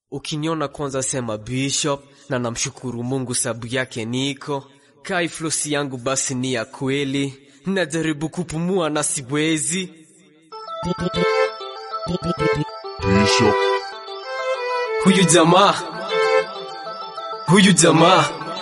Ukiniona kwanza sema Bishop, na namshukuru Mungu sabu yake niko kai. Flosi yangu basi ni ya kweli, najaribu kupumua na siwezi. Bishop, Huyu jamaa, huyu jamaa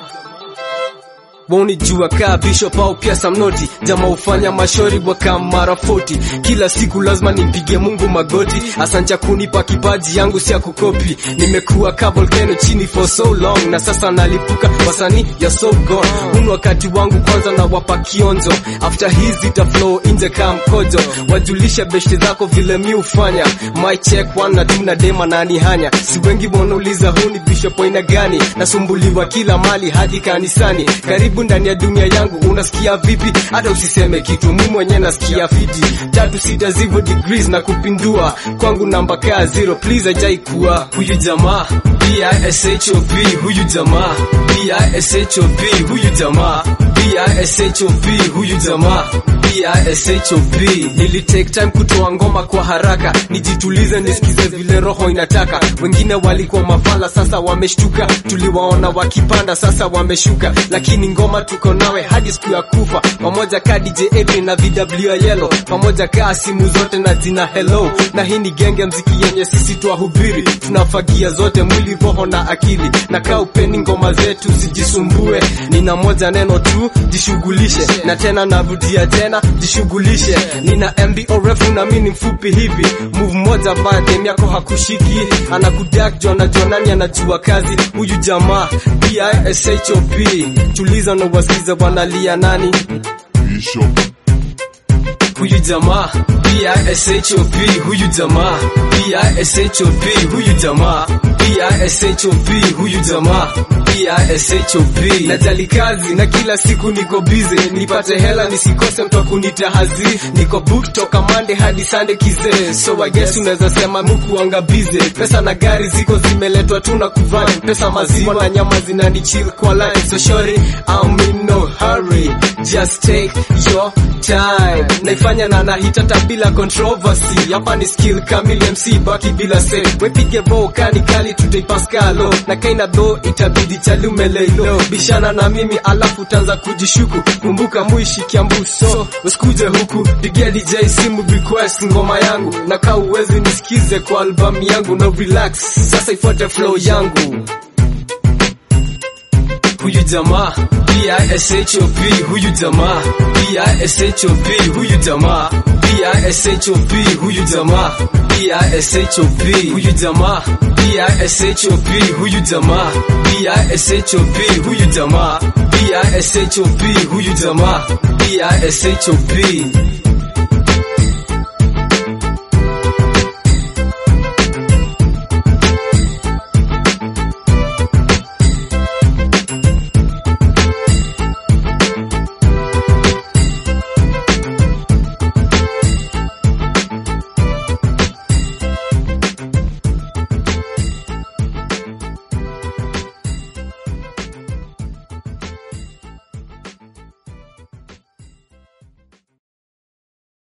waunijua kaa Bishop au pia Samnoti, jamaa ufanya mashori waka mara 40 kila siku lazima nimpige Mungu magoti. Asante kunipa kipaji yangu si ya kukopi, nimekuwa ka volcano chini for so long, na sasa nalipuka wasanii ya so gone. Hunu wakati wangu kwanza na wapa kionjo, after hizi ta flow inje ka mkojo, wajulisha beshte zako vile mi ufanya my check one na two na dema nani hanya, si wengi wanauliza huu ni Bishop aina gani, nasumbuliwa kila mali hadi kanisani karibu ndani ya dunia yangu unasikia vipi? Hata usiseme kitu, mimi mwenyewe nasikia fiti. Tatu sita zivyo degrees na kupindua kwangu namba kaa zero, please ajai kuwa huyu jamaa BISHOP, huyu jamaa BISHOP, huyu jamaa BISHOP, huyu jamaa BISHOP. Nili take time kutoa ngoma kwa haraka, nijitulize nisikize vile roho inataka. Wengine walikuwa mafala, sasa wameshtuka. Tuliwaona wakipanda, sasa wameshuka, lakini ngoma tuko nawe hadi siku ya kufa. Pamoja ka DJ Epi na VW ya Yellow, pamoja ka simu zote na jina hello. Na hii ni genge mziki yenye sisi twahubiri, tunafagia zote mwili, roho na akili. Na kaa upeni ngoma zetu, sijisumbue. Nina moja neno tu, jishughulishe. Na tena narudia tena, jishughulishe. Nina MB refu na mimi ni mfupi hivi, move moja mbaya dem yako hakushiki, anakudak jo anajua nani anajua kazi. Huyu jamaa BISHOP, tuliza na wasikiza wanalia nani Bishop, huyu jamaa BISHOP, huyu jamaa BISHOP, huyu jamaa BISHOP, huyu jamaa BISHOP. Najali kazi na kila siku niko busy, nipate hela nisikose mtu akunita hazi. Niko book toka Monday hadi Sunday kizee, so I guess unaweza sema mukuanga busy. Pesa na gari ziko zimeletwa tu na kuvana, pesa maziwa na nyama zinani chill kwa line, so shorty I'm in no hurry, just take your time. Naifanya na nahita hata bila controversy, hapa ni skill kamili MC baki bila say, wepige vokani kali tutaipaskalo na kaina do itabidi chalumelelo bishana na mimi alafu tanza kujishuku kumbuka muishikia mbuso usikuje huku pigia DJ simu request ngoma yangu na kaa uwezi nisikize kwa albamu yangu no relax sasa ifuate flow yangu huyu jamaa BISHOP, huyu jamaa BISHOP, huyu jamaa BISHOP, huyu jamaa BISHOP, huyu jamaa BISHOP, huyu jamaa BISHOP, huyu jamaa BISHOP, huyu jamaa BISHOP.